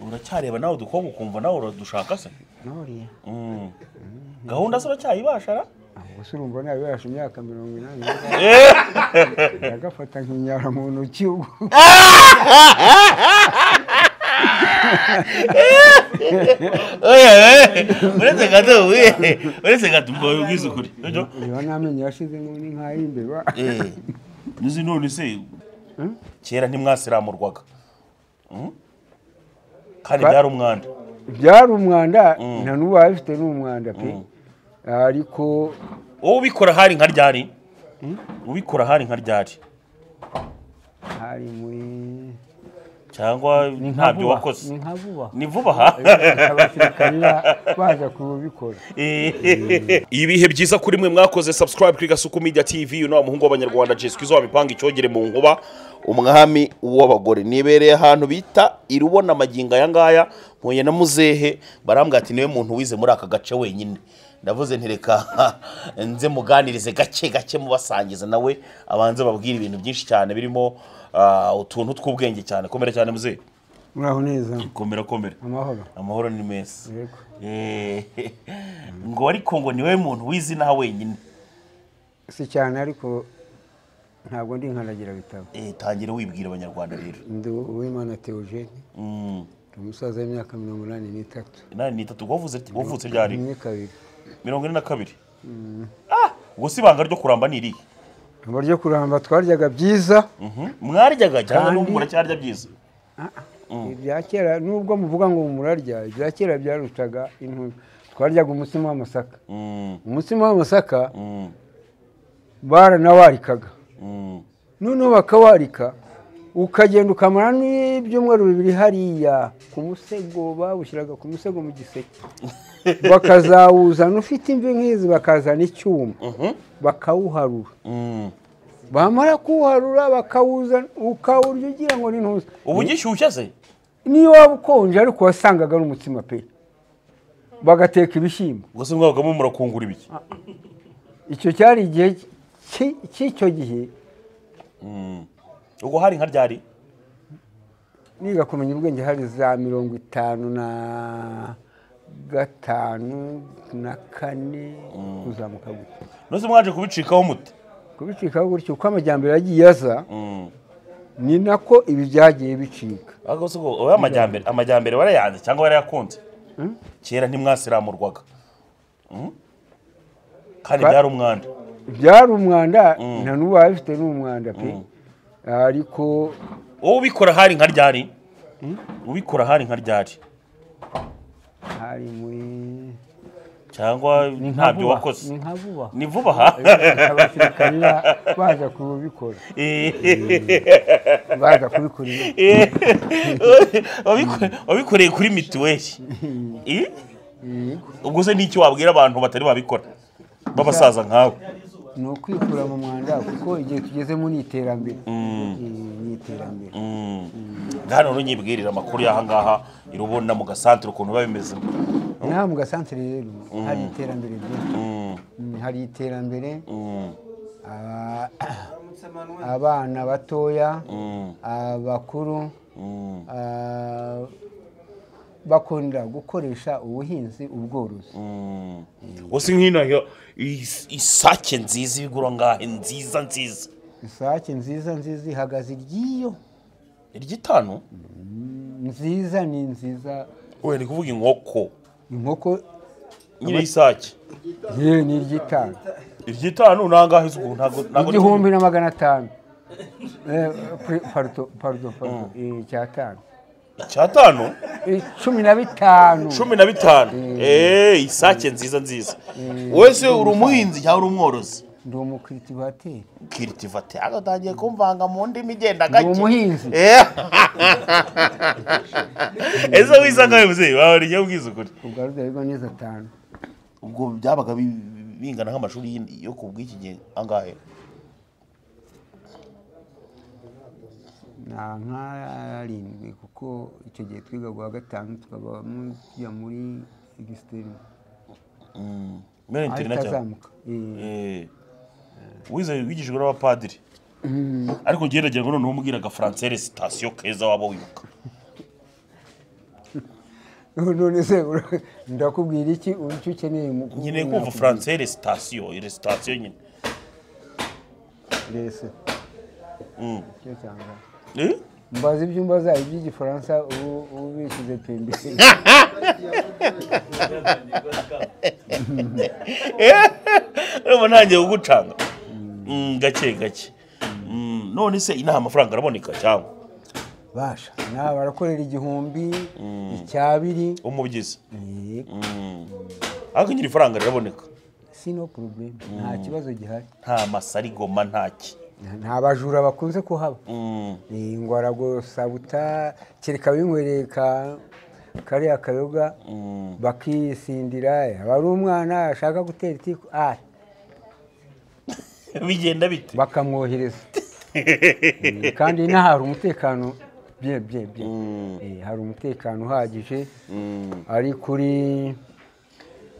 uracyareba nawe udukobwa ukumva nawe uradushaka se ntoriya Mm. gahunda se uracyayibashara ahubwo se urumva nabibasha imyaka mirongo inani ndagafata nkinyara mu ntoki ubwo uretse gato we uretse gato ubwo wabibwiza ukuri nibyo? reba n'amenyo yashizemo ni nk'ay'imbeba Eh, nizi none se Hmm? kera ntimwasiramurwaga Mm? kandi Ba- byari umwanda byari umwanda Mm. na n'ubu abifite ni umwanda pe Mm. ariko wowe ubikora hari nka ryari ubikora hari nka ryari hari muri cyangwa ni nka ntabyo vuba ni wakoze nka vuba ni vuba ha abasirikari baza kubikora ibihe byiza kuri mwe mwakoze subscribe kuri gasuku media tv uno wa muhungu w'abanyarwanda jesica izo wamipanga icyogere mu nkuba umwami w'abagore nibereye ahantu bita irubona amagingo aya ngaya mpuye na muzehe barambwira ati niwe muntu wize muri aka gace wenyine ndavuze nti reka nze muganirize gake gake mubasangiza nawe abanze babwire ibintu byinshi cyane birimo ah, utuntu tw'ubwenge cyane komera cyane muzehe muraho neza komera komera amahoro amahoro ni meza Yego. Eh, ngo ariko ngo niwe muntu w'izina wenyine si cyane ariko ntabwo ndi nkanagira bitabo Eh, tangira wibwira abanyarwanda rero ndi uwimana teogene Mm, ni umusaza w'imyaka mirongo inani n'itatu inani n'itatu wavuze wavuze ryari rimwe kabiri mirongo ine na kabiri Ah, ubwo si ibanga ryo kuramba ni irihe uburyo kuramba twaryaga byiza Mhm. mwaryaga cyangwa Kandi- n'ubu muracyarya byiza ibya kera nubwo muvuga ngo murarya ibya kera byarutaga intumbi twaryaga umutsima w'amasaka Mm, umutsima w'amasaka mm, baranawarikaga mm. noneho bakawarika ukagenda ukamara n'ibyumweru bibiri hariya ku musego bawushyiraga ku musego mu giseke bakazawuzana ufite imvi nk'izi bakazana icyuma Mhm. bakawuharura Mm. bamara kuwuharura bakawuzana ukawurya ugira ngo ni ntuza ubu ugishyushya se niyo waba ukonje ariko wasangaga ari umutsima pe bagateka ibishyimbo ubwo se mwabagamo murakungura ibiki icyo cyari igihe cy- cy'icyo gihe Mm. ubwo hari nka ryari niga kumenya ubwenge hari za mirongo itanu na gatanu na kane kuzamuka gutya nose mwaje kubicikaho mute kubicikaho gutya uko amajyambere yagiye aza Mm. ni nako ibi byagiye bicika ariko se ubwo wowe amajyambere amajyambere warayanze cyangwa warayakunze Mm. kera ntimwasiramurwaga Mm. kandi Ba- byari umwanda byari umwanda na n'ubu abifite ni umwanda pe ariko wowe ubikora hari nka ryari ubikora hari nka ryari hari muri cyangwa ntabyo vuba, wakoze ni nka vuba ni vuba ha abasirikari ba- baza kubikora baza kubikora ino- Wabiko- wabikoreye kuri mituweli Eh? yego. ubwo se n'iki wabwira abantu batari babikora b'abasaza nkawe ni ukwikura mu mwanda kuko igihe tugezemo ni iterambere Eh, ni iterambere Mm. hano rero nyibwirira amakuru y'aha ngaha irubona mu gasantere ukuntu biba bimeze inaha mu gasantere rero hari iterambere ryinshi Mm, hari iterambere aba- abana batoya abakuru ah, bakunda gukoresha ubuhinzi ubworozi wose nk'inaha isake nziza igura ngahe nziza nziza isake nziza nziza ihagaze iry'iyo iry'itanu nziza ni nziza wenda ni kuvuga inkoko inkoko nyine isake ye ni iry'itanu iry'itanu ni angahe se ubu ntabwo ntabwo ndi igihumbi na magana atanu Eh, pri- pardon, pardon, pardon, eh, icyatanu icyatanu Eh, cumi na bitanu cumi na bitanu eee isake nziza nziza wese uri umuhinzi cyangwa uri umworozi ndi umukiritivateri kiritivate agatangiye kumvanga mu ndimi igenda ndi gake umuhinzi Eh. ese wisa nkawe muzeyi wawe rijya ubwiza ukuri ubwo rudarigwa neza atanu ubwo byabaga bi- bingana nk'amashuri y'indi- yo ku bw'iki gihe angahe nta nk'arindwi kuko icyo gihe twiga guha gatanu tukaba mu- tujya muri egisiteri mbere ahita interina cyane azamuka Eh, Eh. wize wigishijwe n'abapadiri ariko ngenda ngira ngo noneho umbwira agafaransere sitasiyo keza waba wibuka none se ura- ndakubwira iki ubu icyo ukeneye mu nkeneye kumva faransai resitasiyo resitasiyo nyine rese Nicyo cyangwa. Eh? mbaza ibyumba zayo by'igifaransa ubu ubu bishyize pembe urabona ntangiye kugucanga Mm, gake gake Mm, none se inaha amafaranga araboneka cyangwa basha nawe barakorera igihumbi icyabiri umugizi Eh, ariko nyiri ifaranga riraboneka si no problem nta kibazo gihari nta masarigoma ntaki nta bajura bakunze kuhaba Mm. Eh, ngo aragosabuta kereka binywereye ka kariya kayoga bakisindira yaba ari umwana ashaka gutera itiku ah, bigenda bite bakamwohereza Eh, kandi inaha hari umutekano bye bye bye Eh, hari umutekano uhagije ari kuri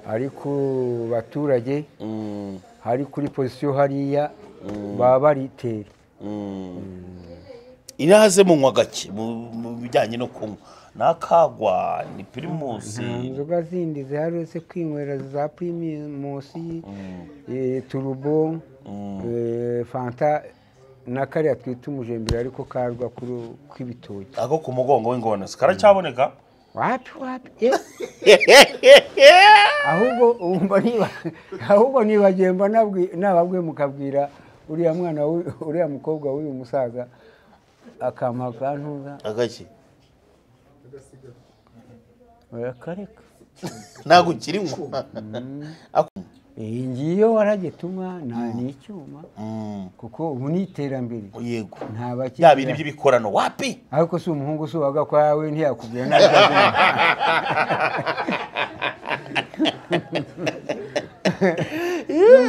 ari ku baturage Mm, hari kuri pozisiyo hariya baba baritera inaha ze munywa gake mu mu bijyanye no kunywa ni akagwa ni pirimusi inzoga zindi zihari uretse kwinywera za pirimusi eh, turubo eh, fanta na kariya twita umujembere ariko karwa kuru- kw'ibitoki ako ku mugongo w'ingonzi karacyaboneka wapi wapi eh. ahubwo umva niba ahubwo nibagiwe mba nabwi- nababwiye mukabwira uriya mwana w'uyu- uriya mukobwa w'uyu musaza akama ka ntuza agake barakareka ntabwo ukirinywa Ako- iyi ngiyi iyo waragetuma nta n'icyuma Mm, kuko ubu ni iterambere yego nta bya bindi bakiriya by'ibikorano wapi ariko si umuhungu si uwaga kwa we ntiyakubwira ntabwo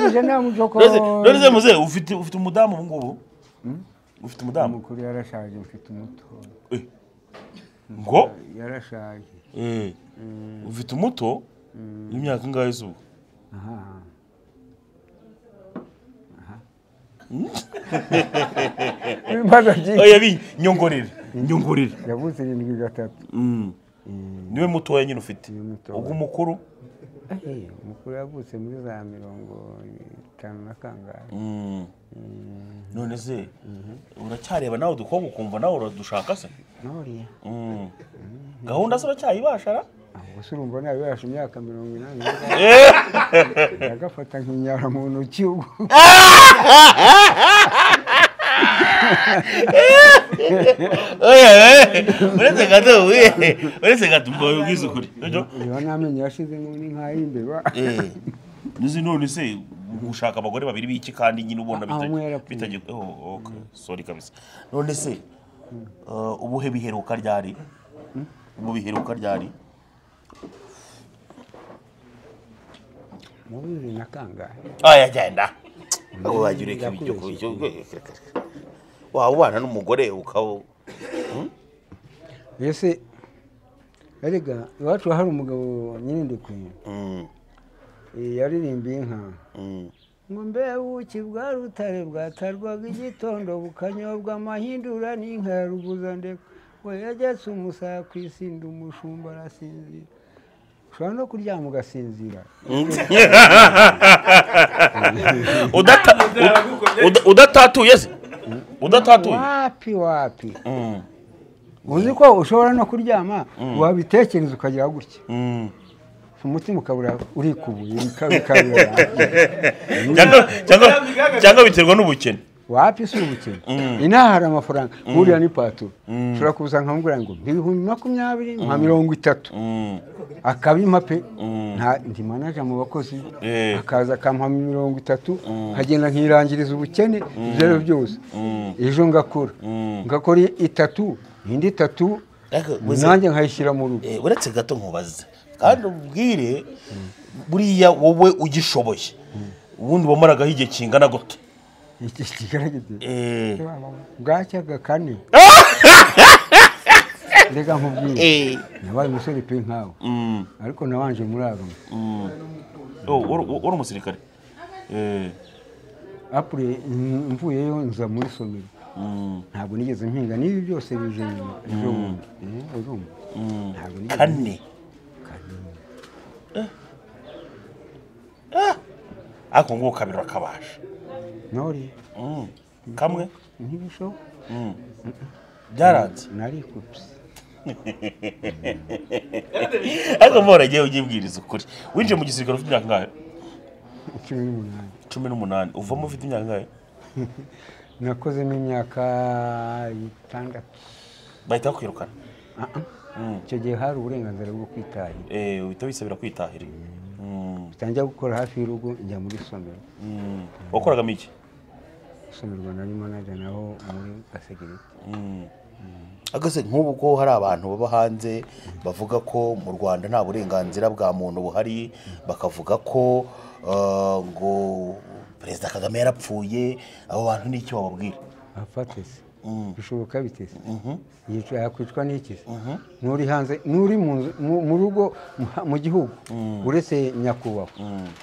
uje namucoko none se muze ufite ufite umudamu ubu ngubu ufite umudamu umukuru yarashaje mfite umuto Eh. ngo yarashaje Eh. ufite umuto w'imyaka ingahe izuba aha ibibazo byinshi oya bi nyongorere nyongorere yavuze irindwi gatatu Mm. niwe mutoya nyine ufite Niwe mutoya. ubwo umukuru Eh, umukuru yavutse muri za mirongo itanu na kangahe Mm. none se uracyareba nawe udukobwa ukumva nawe uradushaka se noriya Mm. gahunda se uracyayibasha ra? gusa urumva nawe yarashe imyaka mirongo inani yagafata nk'inyara mu ntoki ubwo oya eh, uretse gato we uretse gato ubwo wabibwiza ukuri sibyo? reba n'amenyo yashizemo ni nk'ay'imbeba Eh, nzi none se gushaka abagore babiri b'iki kandi nyine ubona Ah, umwe bitajya yarapfuye. bitajya oh, okay. sorry kabisa none se eh, ubuhe biheruka ryari ubu biheruka ryari mu bibiri na kangahe oya genda abo bagira ureka ibyo kurya waba ubana n'umugore ukaba mbese erega iwacu hari umugabo nyine ndikwiye Mm, eh, yaririmbiye inka mm. ngo mbe ubuki bwa rutare bwatarwaga igitondo bukanyobwa amahindura n'inka ya rubuza ndeka we yagetse umusaya ku isinda umushumba arasinzira ushobora no kuryama ugasinzira Udata- uda- udatatuye se udatatuye wapi wapi Mm, uzi ko ushobora no kuryama wabitekereza ukagira gutya mm. umutima ukabura urikubuye bika- bikabura Cyangwa- cyangwa- cyangwa biterwa n'ubukene wapi si ubukene inaha hari amafaranga nkuriya ni paturo ushobora kuza nkamubwira ngo ibihumbi makumyabiri nka mirongo itatu Mm, akabima pe Mm. nta ndi manaja mu bakozi Eh. akaza akampa mirongo itatu nkagenda nkirangiriza ubukene ibyo ari byo byose ejo ngakora ngakora itatu indi itatu Ariko uzi- nanjye nkayishyira mu rugo Eh, uretse gato nkubaze kandi ubwire buriya wowe ugishoboye ubundi wamaragaho igihe kingana gute iki kigaragaza Eh, bwacyaga kane reka nkubwire eh, nabaye umusore pe nkawe mm, ariko nabanje muri aroma mm. Oh, wari- wari umusirikare Eh, apure mvuyeyo nza muri somero mm, ntabwo nigeze mpinga n'ibi byose bije nyuma ejo bundi Eh, urumva mm. Ntabwo nigeze- kane ariko ngubu kabiri urakabaje nori Mm. kamwe ntibishoboka byaranze narikubise ariko mba waragiye ugibwiriza ukuri winjiye mu gisirikare ufite imyaka ingahe cumi n'umunani cumi n'umunani uvamo ufite imyaka ingahe nakozemo imyaka itandatu bahita bakwirukana Ah, ah. icyo gihe hari uburenganzira bwo kwitahira Eh, uhita wisabira kwitahira Mm. bitangira gukora hafi y'urugo njya muri somero Mm. wakoragamo iki somerwa narimo najya naho muri gasegereti agase nk'ubu ko hari abantu baba hanze bavuga ko mu rwanda nta burenganzira bwa muntu buhari bakavuga ko eh, ngo perezida kagame yarapfuye abo bantu ni icyo bababwira afatese bishoboka bitese yica yakwicwa n'iki se? n'uri hanze n'uri mu nzu- mu mu rugo mu ha- mu gihugu uretse nyakubahwa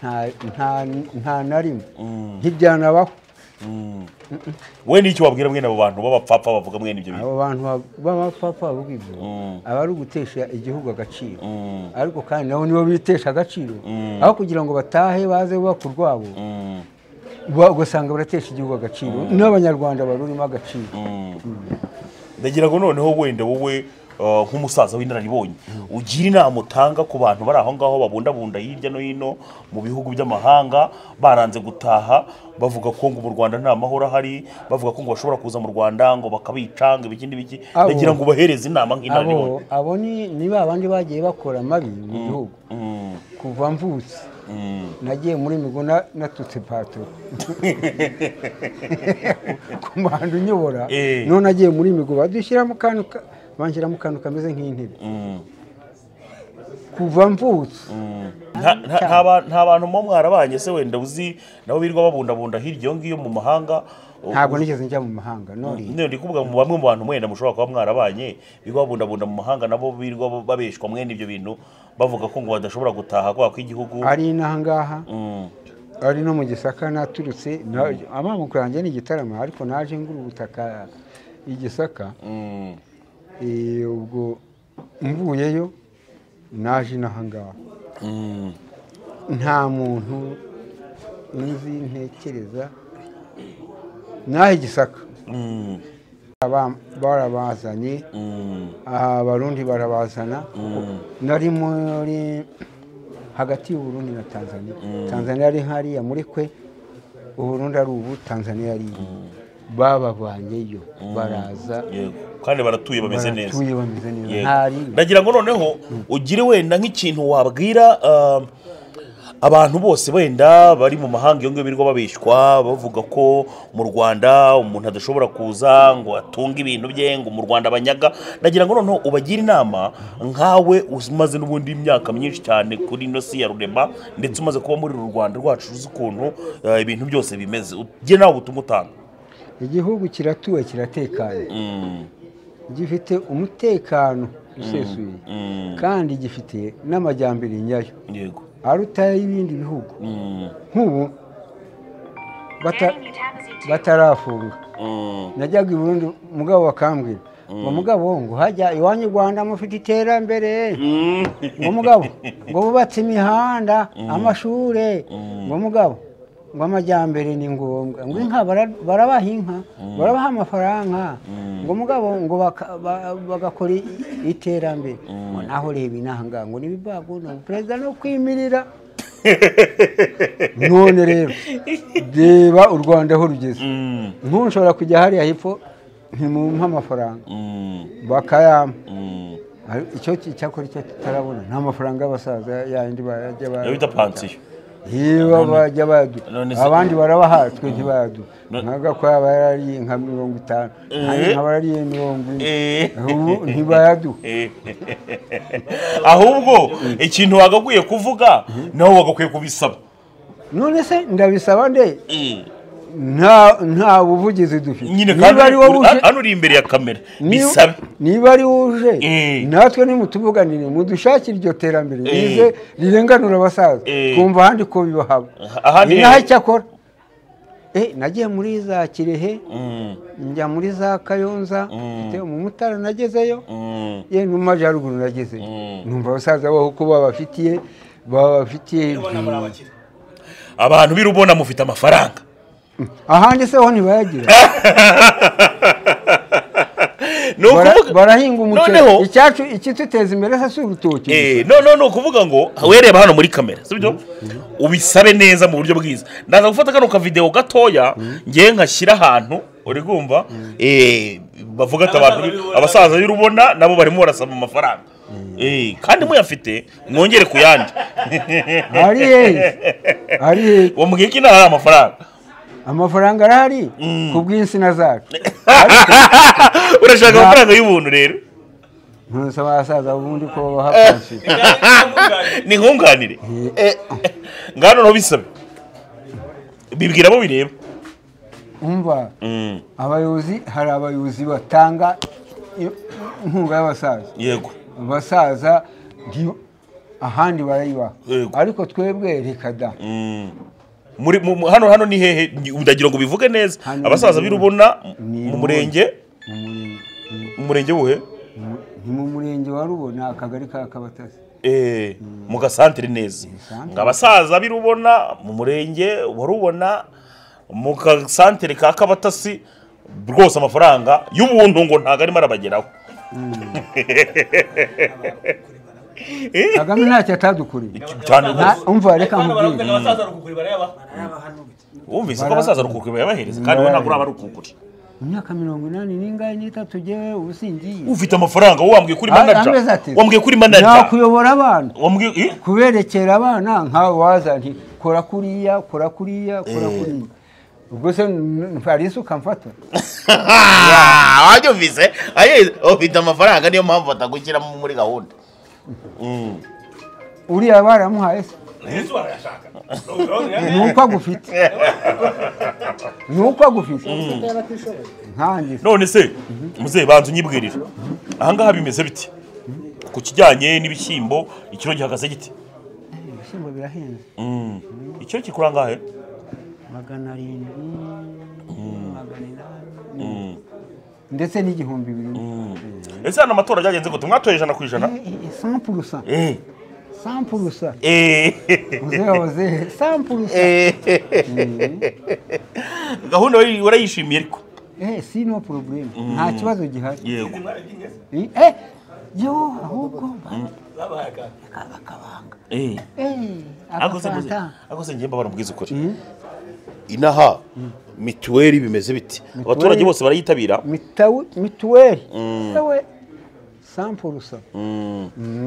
nta- nta- nta na rimwe ntibyanabaho we n'icyo wabwira mwene abo bantu b'abapfapfa bavuga mwene ibyo bintu abo bantu ba- b'abapfapfa bavuga ibyo aba ari ugutesha igihugu agaciro ariko kandi nabo nibo bitesha agaciro aho kugira ngo batahe baze bubaka urwabo Mm. ba- ugasanga baratesha igihugu agaciro n'abanyarwanda barurimo agaciro ndagira ngo noneho wenda wowe eh, nk'umusaza w'inararibonye ugira inama utanga ku bantu bari aho ngaho babundabunda hirya no hino mu bihugu by'amahanga baranze gutaha bavuga ko ngo mu rwanda nta mahoro ahari bavuga ko ngo bashobora kuza mu rwanda ngo bakabica ngo ibiki n'ibiki Abo- ndagira ngo ubahereze inama abo nk'inararibonye abo ni ni ba bandi bagiye bakora amabi mu gihugu Mm, kuva mvutse mm. nagiye muri migo na- natutse patoro ku muhanda unyobora Eh. none nagiye muri migo badushyiramo akantu ka- banshyiramo akantu kameze nk'intebe kuva mvutse Nta- nta- nta ba- nta bantu muba mwarabanye se wenda uzi nabo birirwa babundabunda hirya iyo ngiyo mu mahanga ntabwo nigeze njya mu mahanga none None ndi kuvuga mu bamwe mu bantu mwenda mushobora kuba mwarabanye birirwa babundabunda mu mahanga nabo birirwa babeshwa mwene ibyo bintu bavuga ko ngo badashobora gutaha kubera ko igihugu ari inaha ngaha Mm, ari no mu gisaka naturutse na- amamoko yanjye ni igitarama ariko naje ngura ubutaka i gisaka mm. Eh, ubwo mvuyeyo naje inaha ngaha nta muntu nzi ntekereza nahe gisaka Aba- barabazanye aha abarundi barabazana nari muri hagati y'uburundi na tanzania tanzania ari hariya muri kwe uburundi ari ubu tanzania ari iyi babavanyeyo baraza Yego. kandi baratuye bameze neza baratuye bameze neza Yego. ntari ndagira ngo noneho ugire wenda nk'ikintu wabwira um, abantu bose wenda bari mu mahanga iyo ngiyo birirwa babeshwa bavuga ko mu rwanda umuntu adashobora kuza ngo atunge ibintu bye ngo mu rwanda banyaga ndagira ngo noneho ubagire inama nkawe umaze n'ubundi imyaka myinshi cyane kuri ino si ya rurema ndetse umaze kuba muri uru rwanda rwacu uzi ukuntu eh, ibintu byose bimeze ugire nawe ubutumwa utanga igihugu kiratuwe kiratekanye Mm, gifite umutekano usesuye kandi gifite n'amajyambere nyayo yego aruta y'ibindi bihugu Mm, nk'ubu bata- Enemy tab is in two. batarafunga mm, najyaga i burundi mugabo bakambwira ngo mugabo ngo hajya iwanyu i rwanda mufite iterambere ngo mugabo ngo bubatse imihanda amashuri ngo mugabo ngo amajyambere ni ngombwa ngo inka bara- barabaha inka barabaha amafaranga ngo mugabo ngo baka- ba- bagakora i- iterambere ngo naho reba inaha ngaha ngo nibibaguna perezida no kwimirira none rero reba u rwanda aho rugeze mm, nk'ubu nshobora kujya hariya hepfo ntimumpa amafaranga mm, bakayampa mm. Ariko icyo ki- icyakora icyo tutarabona nta mafaranga y'abasaza yandi bajya iyo bita pansiyo yewe bajya bayaduha none se- abandi barabaha twe ntibayaduha No- nk'agakwa barariye nka mirongo itanu nanjye Eh. nk'abarariye mirongo ine Eh. ubu ntibayaduha Eh. ahubwo ikintu wagakwiye kuvuga nawe wagakwiye kubisaba none se ndabisaba nde nta nta buvugizi dufite nyine niba ari wowe uje kandi hano uri imbere ya kamera Niba- bisabe niba ari uje Eh. natwe nimutuvuganire mudushakire iryo terambere Eh. rize rirenganura abasaza Eh. twumva ahandi ko bibahaba ahandi ni naho icyakora Eh, nagiye muri za kirehe Mm, njya muri za kayonza mfite umumotari nagezeyo mm, ye no mu majyaruguru nagezeyo Mm. numva abasaza baho uko babafitiye bafitiye abantu birubona mufite amafaranga ahandi se ho ntibayagira ni ukuvuga Bara- barahinga umuceri noneho icyacu ikiduteza imbere se si urutoki gusa. Eh, no no ni ukuvuga ngo wereba hano muri kamera sibyo ubisabe neza mu buryo bwiza ndaza gufata kano kavidewo gatoya ngewe nkashyira ahantu uri kumva Eh, bavuga ati abantu abasaza b'irubona nabo barimo barasaba amafaranga Eh, kandi muyafite mwongere ku yandi hari hehe hari hehe wambwiye ko inaha hari amafaranga amafaranga arahari ku bw'insina zacu urashaka amafaranga y'ubuntu rero ntusaba abasaza ubundi ko bahapfashije ni nkunganire ngano niho bisabe bibwira abo bireba umva Mm, abayobozi hari abayobozi batanga i- inkunga y'abasaza yego abasaza nti- ahandi barayibaha Yego. ariko twebwe reka da muri mu- mu- hano hano ni hehe Ni- ndagira ngo bivuge neza Hano abasaza ni- birubona ni- mu murenge mu murenge wuhe Mu- ni mu murenge wa rubona akagari ka kabatasi Eh, mu gasantere neza gasantere. ngo abasaza birubona mu murenge warubona mu gasantere ka kabatasi rwose amafaranga y'ubuntu ngo ntabwo arimo arabageraho kagame ntacyo atadukoreye cyane Na- umva reka Hano baravuga ngo nkubwire abasaza rukukuri bareba wumvise ko abasaza rukukuri bayabahereza kandi we ntabwo uraba rukukuri mu myaka mirongo inani n'ingahe n'itatu jyewe ubu singiye ufite amafaranga wowe wambwiye kuri manager amezi ati wambwiye kuri manager nakuyobora abana wambwiye eh? kuberekera abana nkawe waza nti kora kuriya kora kuriya kora kuriya ubwo se farisi ukamfata wabyumvise aye ufite amafaranga niyo mpamvu batagushyiramo muri gahunda uriya baramuhaye se yesu barayashaka Urumva urabona ni rero? uko agufite ni uko agufite nkanjye se none se muzehe banza unyibwirire ahangaha bimeze bite ku kijyanye n'ibishyimbo ikiro gihagaze gite ibishyimbo birahenze Mm. ikiro kikura angahe magana arindwi magana inani ndetse n'igihumbi bibiri ese hano amatora byagenze gute mwatoye ijana ku ijana sampurusa Eh. sampurusa Eh. muzehe wazehe sampurusa Eh. gahunda wari- warayishimiye ariko Eh, si no problem nta kibazo gihari yego eh yo ahubwo Babahaye akantu. akabanga Eh. eh Ariko se muzehe- akafanta ariko se njye mbabara mubwiza ukuri inaha mituweli bimeze biti abaturage bose barayitabira mitawu mituweli sawe sampurusa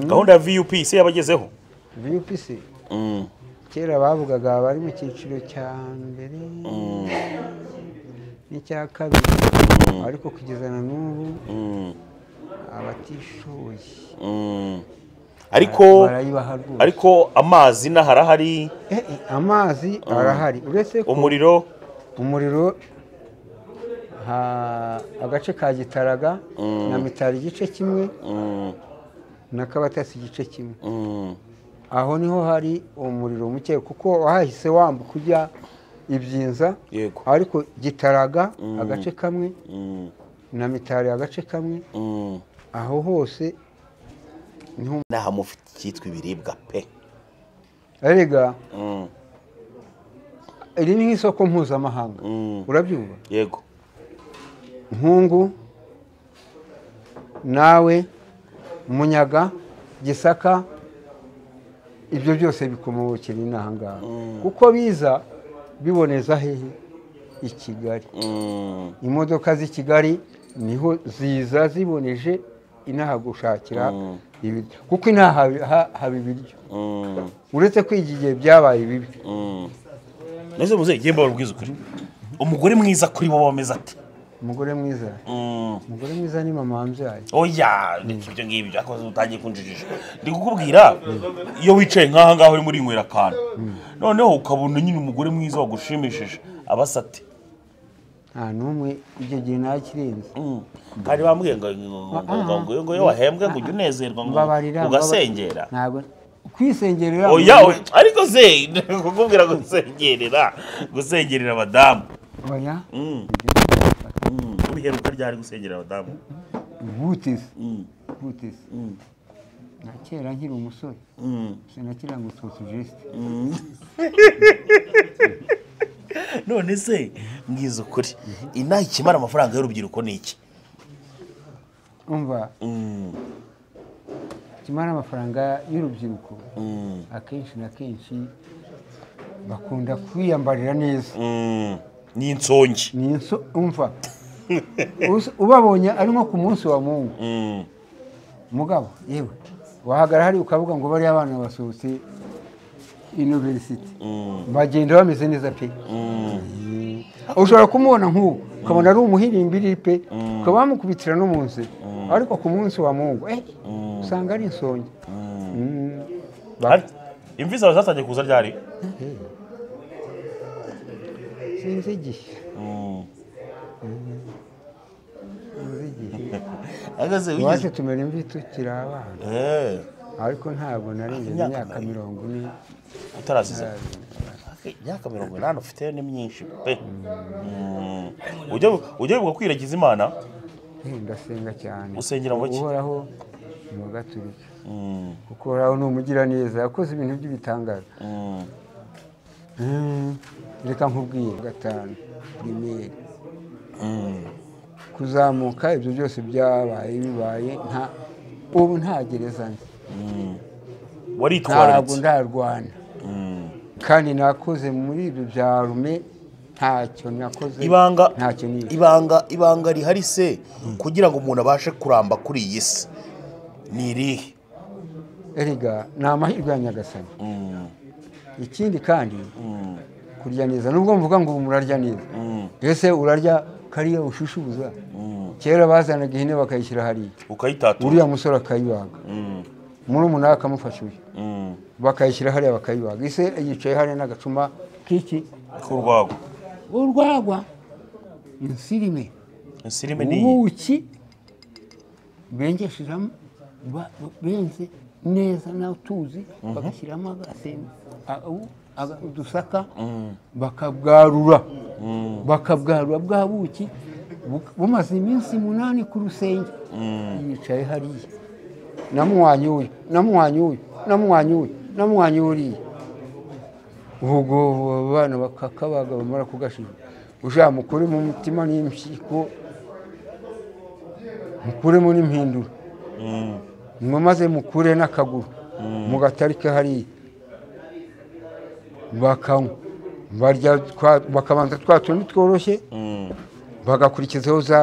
gahunda ya vup se yabagezeho VPC kera bavugaga bari mu cyiciro cya mbere n'icya kabiri ariko kugeza na n'ubu abatishoboye ariko barayibaha rwose ariko amazi inaha arahari Eh, eh, amazi arahari uretse ko umuriro umuriro ha- agace ka gitaraga na mitari igice kimwe na kabatasi igice kimwe aho niho hari umuriro muke kuko wahise wambuka ujya ibyinza Yego. ariko gitaraga agace kamwe na mitari agace kamwe aho hose niho inaha mufite icyitwa ibiribwa pe erega iri ni nk'isoko mpuzamahanga urabyumva yego nkungu nawe munyaga gisaka ibyo byose bikomokera inaha ngaha kuko biza biboneza hehe i kigali imodoka z'i kigali niho ziza ziboneje inaha gushakira ibiryo kuko inaha haba- ha- haba ibiryo uretse ko iki gihe byabaye bibi neze muzehe njye mbabara mubwiza ukuri umugore mwiza kuri bo bameze ati umugore mwiza umugore mwiza ni mama wambyaye oya ibyo ngibyo ariko utangiye kunjijisha ndi kukubwira iyo wicaye nk'aha ngaha urimo urinywera akantu noneho ukabona nyine umugore mwiza wagushimishije abasa ati nta n'umwe icyo gihe ntakirenze kandi bambwiye ngo ngo- ngo- ngo- ngo- ngo iyo wahembwe ngo ujye unezerwa ngo mbabarira ugasengera mbaba- ntabwo kwisengerera oya oya, ariko se ndi kukubwira gusengerera gusengerera abadamu oya Mm, ubiheruka ryari gusengerera abadamu butisi butisi kera nkiri umusore sinakira ngo tutujesite none se mwiza ukuri inaha ikimara amafaranga y'urubyiruko ni iki umva kimara amafaranga y'urubyiruko akenshi na kenshi bakunda kwiyambarira neza Mm, ni insongi ni inso umva Uzi- ubabonye ari nko ku munsi wa mungu Mm, mugabo yewe wahagara hari ukavuga ngo bariya abana basohotse iniverisiti bagenda bameze neza pe Eh, ushobora kumubona nk'ubu ukabona ari umuhirimbiri pe ukaba wamukubitira no munsi ariko ku munsi wa mungu eh, usanga ari insonge Mm. Ba- hari- imvi zawe zatangiye kuza ryari sinzi igihe sinzi igihe ahagaze iwacu wigeze tumera imvi tukiri abana Eh, ariko ntabwo narengeje Imyaka imyaka mirongo ine utarazize imyaka mirongo inani ufite ni myinshi pe Mm. ujya ujya wibuka kwiragiza imana Eh, ndasenga cyane Usengera mu ki? uhoraho ni ugaturika kuko uhoraho ni umugiraneza yakoze ibintu by'ibitangaza Mm. Mm, reka nkubwire gatanu primeri kuzamuka ibyo byose byabaye bibaye nta ubu nta gereza nzi ntabwo waritwararitse ndarwana kandi nakoze muri ibyo bya rume ntacyo nakoze ibanga ntacyo nize ibanga ibanga rihari se kugira ngo umuntu abashe kuramba kuri iyi si ni irihe erega ni amahirwe ya nyagasani ikindi kandi kurya neza nubwo mvuga ngo ubu murarya neza ese urarya kariya ushushubuza kera bazanaga ihene bakayishyira hariya ukayitatura uriya musore akayibaga muri umunara akamufasha uyu bakayishyira hariya bakayibaga ese yicaye hariya n'agacuma k'iki k'urwagwa urwagwa insirime insirime ni iyi ubuki bengesheramo ba- ba- benze neza nawe tuzi bagashyiramo agasembe a- u- aga- udusaka bakabwarura bakabwarura bwa buki bu- bumaze iminsi munani ku rusenge yicaye hariya namuhwanye uyu namuhwanye uyu namuhwanye uyu namuhwanye uriya ubwo abana bakakabaga bamara kugashiga ujya mukure mu mutima n'impyiko mukuremo n'impinduro mwe maze mukure n'akaguru mu gatari ke hariya bakanywa barya twa- bakabanza twa tundi tworoshye bagakurikizaho za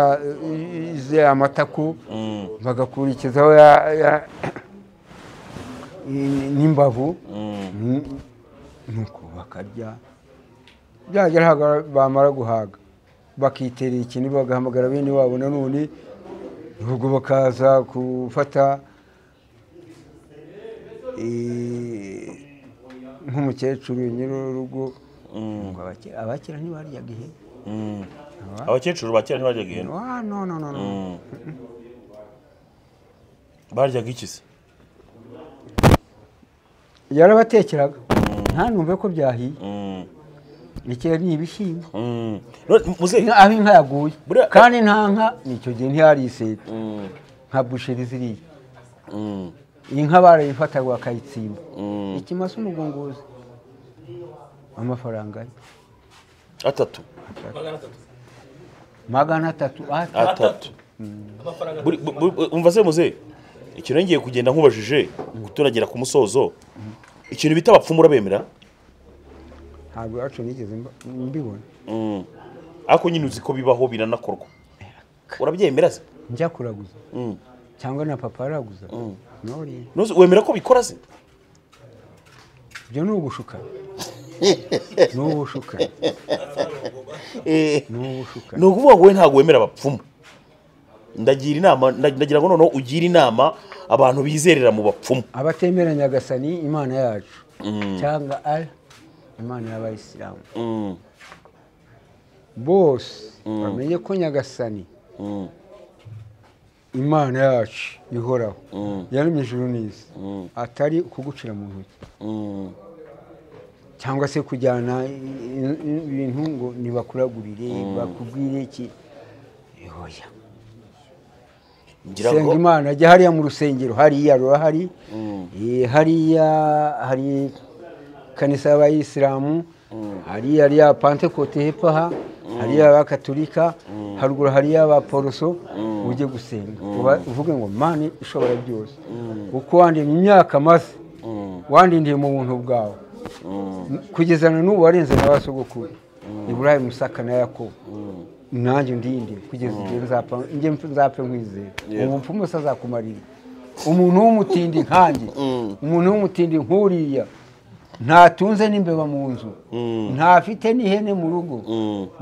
za- amataku bagakurikizaho ya- ya- n'imbavu Mm, nuko bakarya byagera hagara- bamara guhaga bakiterera ikintu bagahamagara bene wabo nanone ubwo bakaza gufata eh, nk'umukecuru nyir'urugo ngo abake- abakera ntibaryaga ihene abakecuru ba kera ntibaryaga ihene Ah, no no no no baryaga iki se yarabatekeraga ntanumve ko byahiye Mm. ikera ni ibishyimbo Mm. None, muzehe, inka aho inka yaguye Buriya- kandi nta nka nicyo gihe ntihari iseta nka busheri ziriya inka barayifataga bakayitsimba ikimasa umugunguzi amafaranga ye atatu magana atatu magana atatu ata atatu amafaranga Buri- bu- bu- bu- umva se muzehe ikintu ngiye kugenda nkubajije guturagera ku musozo ikintu bita abapfumu urabemera ntabwo iwacu nigeze mba- mbibona Mm. ariko nyine uzi ko bibaho biranakorwa urabyemera se njya kuraguza Mm. cyangwa na papa araguza noriye Ntuzi- wemera ko bikora se ibyo ni ubushukana ni ubushukana Eh, ni ubushukana ni ukuvuga ngo we ntabwo wemera abapfumu ndagira inama nda- ndagira ngo noneho ugira inama abantu bizerera mu bapfumu abatemera nyagasani imana yacu cyangwa ari imana y'abayisilamu Mm. bose bamenye ko nyagasani Mm. imana yacu ihoraho yaremye ijuru n'isi atari ukugucira mu ntoki Mm. cyangwa se kujyana i- i- i- ibintu ngo nibakuragurire bakubwire iki oya ngira senga ngo imana ajya hariya mu rusengero hariya rura hari Eh, hariya hari kanisa y'abayisilamu hariya hari iya pantekote hepfo aha hari iy'abakaturika haruguru hari iy'abaporoso ujye gusenga uba- uvuge ngo mani ishobora byose uko wandinda imyaka maze wandindiye mu buntu bwawe kugezana n'ubu warenze na ba sogokuru iburayi musaka na yakobo nanjye ndinde kugeza igihe nzapfa njye mpf- nzapfe nkwizera ubu mpfumu se azakumarira umuntu w'umutindi nkanjye umuntu w'umutindi nkuriya ntatunze n'imbeba mu nzu ntafite n'ihene mu rugo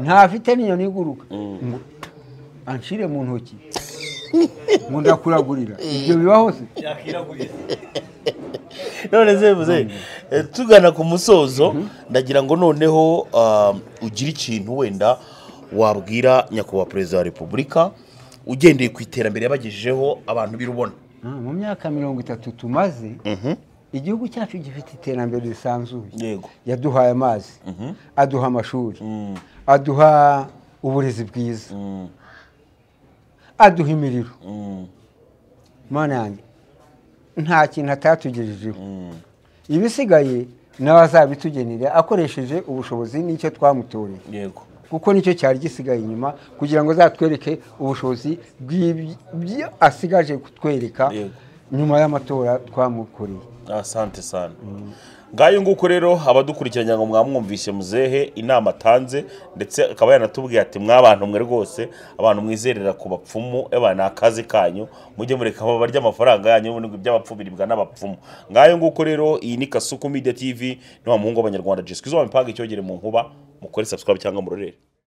ntafite n'inyoni iguruka Ngo anshire mu ntoki ngo ndakuragurira ibyo bibaho se yakiraguye none se muze eh, tugana ku musozo ndagira ngo noneho ah, ugire ikintu wenda wabwira nyakubahwa perezida wa repubulika ugendeye ku iterambere yabagejejeho abantu birubona Ah, mu myaka mirongo itatu tumaze igihugu cyacu gifite iterambere risanzuye yego yaduhaye amazi aduha amashuri aduha uburezi bwiza aduha imiriro mana yanjye nta kintu atatugejejeho ibisigaye nawe azabitugenera akoresheje ubushobozi n'icyo twamutoreye yego kuko nicyo cyari gisigaye inyuma kugira ngo azatwereke ubushobozi bw'ibyo asigaje kutwereka Yego. nyuma y'amatora twamukoreye asante sana ngayo nguko rero abadukurikiranye ngo mwamwumvise muzehe inama atanze ndetse akaba yanatubwiye ati mwabantu mwe rwose abantu mwizerera ku bapfumu eba ni akazi kanyu mujye mureka abo barya amafaranga yanyu ubundi ngo iby'abapfu biribwa n'abapfumu ngayo nguko rero iyi ni kasuku media tv ni wa muhungu w'abanyarwanda jiswi izuba mipanga icyogere mu nkuba mukore subscribe cyangwa murorere